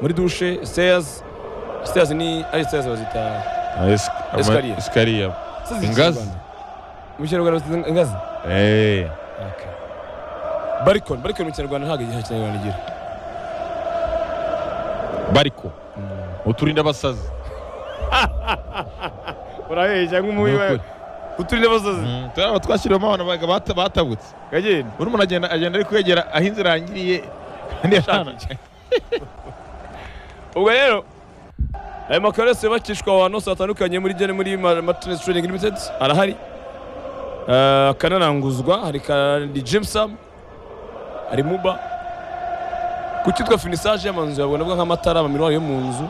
muri dushe sezi sezi ni ari sezi bazita Ah, esi- ama- Esikariye. Esikariye. sezi ziki mu Ingazi. Rwanda? mu kinyarwanda bazita ingazi Eh, barikoni barikoni mu kinyarwanda ntabwo igihe kinyarwanda igira bariko uturinda abasazi urabeshya Ni nk'umubi ukuri. uturinde abasazi Mm, turi aba twashyiriwemo abantu baga- bata- batabutse kagenda buri muntu agenda agenda ari kwegera aho inzira yangiriye Ashaka. ubwo rero ayo makaro yose yubakishwa ahantu hose hatandukanye muri gene muri matinesi turingi limitedi arahari Eh, akanaranguzwa hari kandi jimusamu hari muba ku cyitwa finisaje y'amazu yawe navuga nk'amatara amamiruwari yo mu nzu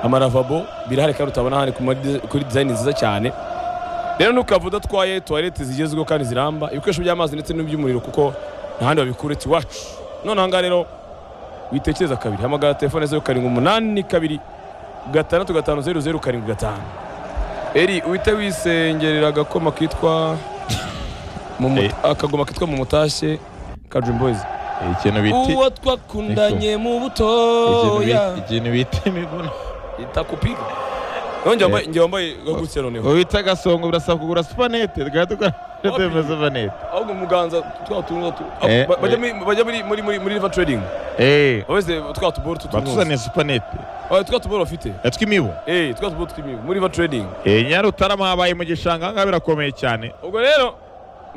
amaravabo birahari kandi utabona ahandi ku madi- kuri dizayini nziza cyane rero ntukavuge udatwaye tuwarete zigezweho kandi ziramba ibikoresho by'amazi ndetse n'iby'umuriro kuko ntahandi wabikura ati iwacu none aha ngaha rero witekereza kabiri hamagara telefone zeru karindwi umunani kabiri gatandatu gatanu zeru zeru karindwi gatanu eri uhite wisengerera agakoma kitwa mu mu- Eh. akagoma kitwa mu mutashye ka Dream Boys ikintu biti uwo twakundanye mu butoya ikintu bita imibuno itakupiga nongeye wambaye njye wambaye gagutse noneho wita agasongo birasaba kugura supanete tugahita tugatema supanete ahubwo muganza twa tuntu tu Eh, ba- bajya eh. muri- bajya muri muri muri muri river trading eee baweze twa tuboro tutuntu batuzaniye supanete twa tuboro bafite yatwimibu eh twa tuboro tw'imibu muri river trading eee nyari utarama habaye mu gishanga ahangaha birakomeye cyane ubwo rero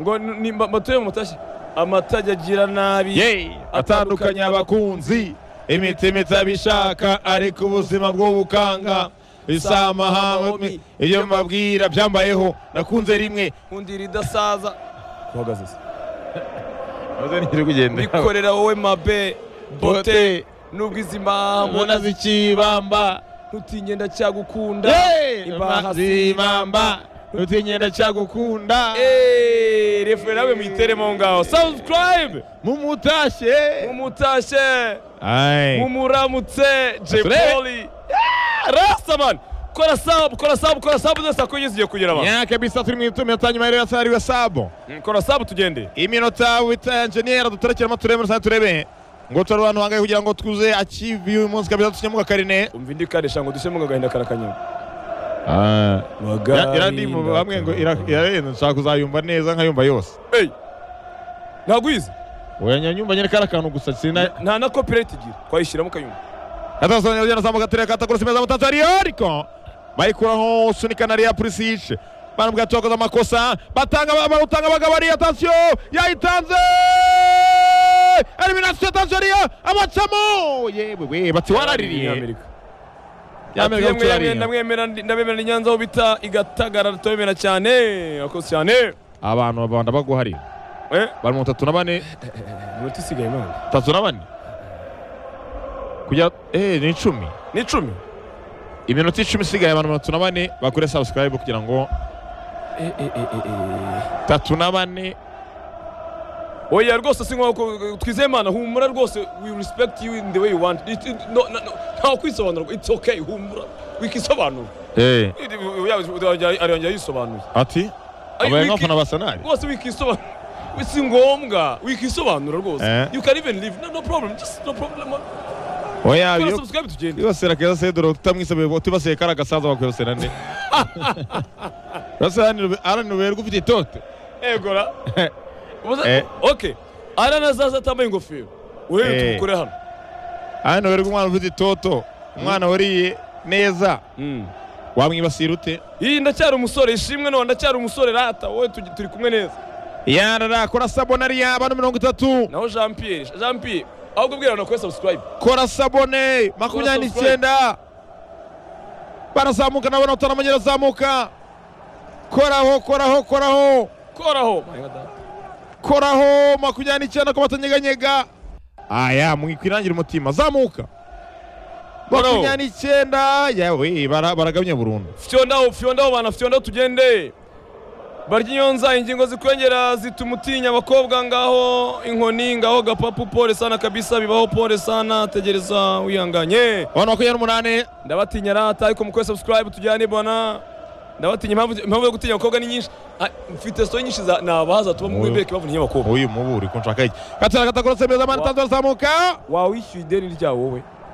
ngo ni batuye mu matashye amatajya agira nabi yeee atandukanye abakunzi imiti mitabe ishaka ariko ubuzima bw'ubukanga isamahamu ibyo mbabwira byambayeho nakunze rimwe nkundira idasaza uhagaze se maze ntiri kugenda bikorera wowe mabe bote nubwo izi mpamvu mbona zikibamba ntutinye ndacyagukunda imbaha zibamba ntutinye cyagukunda Eh, refure nawe mwiteremo aho ngaho subscribe mumutashe mumutashe Aye. mumuramutse Jay Asure. Polly Yeah, rasta man kora sabu kora sabu kora sabu zose akoye zigiye kugera abantu nyaka bisa turi mu itumi yatanyuma rero yasariwe sabo Mm, kora sabu tugende iminota wita enjeniyeri duterekera turebe muri saa turebe ngo turi abantu bangaye kugira ngo twuze achieve uyu munsi kabisa tunyamuka karine umva indi karisha ngo dushyiremo agahinda karakanyanga Ya- irandi mu bamwe ngo ira- irarenze nshaka kuzayumva neza nkayumva yose Hey, ntabwo uyizi oya nyumva nyine kari akantu gusa sina nta na copyright igira twayishyiramo kayumva Atasonya ujana zamuka tere katakuru simeza mutatari ariko bayikura ho sunika na Ria Prisishe barambwa twakoze amakosa batanga barutanga bagabari attention yayitanze elimination Tanzania abacamo yewe we bati waraririye Amerika. Ati, yemwe, yemwe, ndamwemera ndi- ndabemera ni nyanza aho bita igatagara tutabemera cyane akoze cyane abantu babanda baguhari Eh, bari mu tatu na bane iminota isigaye none tatu na bane kujya eh ni 10 ni icumi iminota 10 isigaye abantu batatu na bane bakure subscribe kugira ngo tatu na bane oya rwose si nko twizeye imana humura rwose we respect you in the way you want It- it- no- no- no, nta kwisobanura it's okay humura wikisobanura eh arongera yisobanuye ati Ay, abaye wiki- nk'abafana ba sanari rwose wikisobanura si ngombwa wikisobanura rwose Eh. you can even leave no, no problem just no problem oya Kora iyo subscribe tugende kwibasira keza sedoro tutamwisabiye utibasiye kari agasaza wakwibasira nde urasa arani uberwa ufite itote egora Eh. okay arana zaza atambaye ingofero urebe Eh. tumukore hano arani uberwa umwana ufite itoto umwana wariye neza Mm. wamwibasira ute iyi ndacyari umusore ishimwe none ndacyari umusore rata wowe tugi- turi kumwe neza yarara kora sabonari y'abantu mirongo itatu naho jean pierre jean pierre ahubwo bwira abantu kuri subscribe kora sabone makumyabiri n'icyenda barazamuka nabona utanamanye arazamuka koraho koraho koraho koraho koraho makumyabiri n'icyenda ko batanyeganyega aya mwikwirangira umutima zamuka Koraho. makumyabiri n'icyenda yawe bara- baragabanya burundu fyondaho fyondaho bana fyondaho tugende barya inyonza ingingo zikwengera zituma utinya abakobwa ngaho inkoni ngaho gapapu pole sana kabisa bibaho pole sana tegereza wihanganye abantu makumyabiri n'umunani ndabatinya rata ariko mukore subscribe tujyane bwana ndabatinya impamvu impamvu yo gutinya abakobwa ni nyinshi Ah, mfite so nyinshi za- ni abahaza tuba mu Oya. wibeke bavuga abakobwa uyu muburi ko nshaka iki gatera katakorose meza mani Wa- itandatu arazamuka wawishyuye ideni ryawo wowe